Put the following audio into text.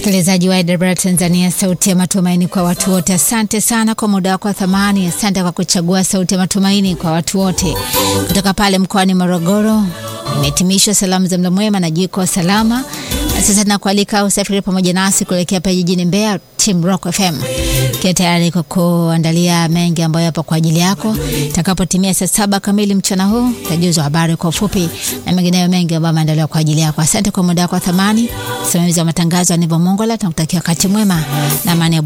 Msikilizaji wa Edinburgh Tanzania, sauti ya matumaini kwa watu wote. Asante sana kwa muda wako wa thamani. Asante kwa kuchagua sauti ya matumaini kwa watu wote. Kutoka pale mkoani Morogoro, imehitimishwa salamu za mlo mwema na jiko salama. Na sasa nakualika usafiri pamoja nasi kuelekea pale jijini Mbeya, Team Rock FM kia tayari kwa kuandalia mengi ambayo yapo kwa ajili yako. Itakapotimia saa saba kamili mchana huu tajuzwa habari kwa ufupi na mengineyo mengi ambayo ameandaliwa kwa ajili yako. Asante kwa muda wako wa thamani. Msimamizi wa matangazo Anivo Mongola, tunakutakia wakati mwema na amani ya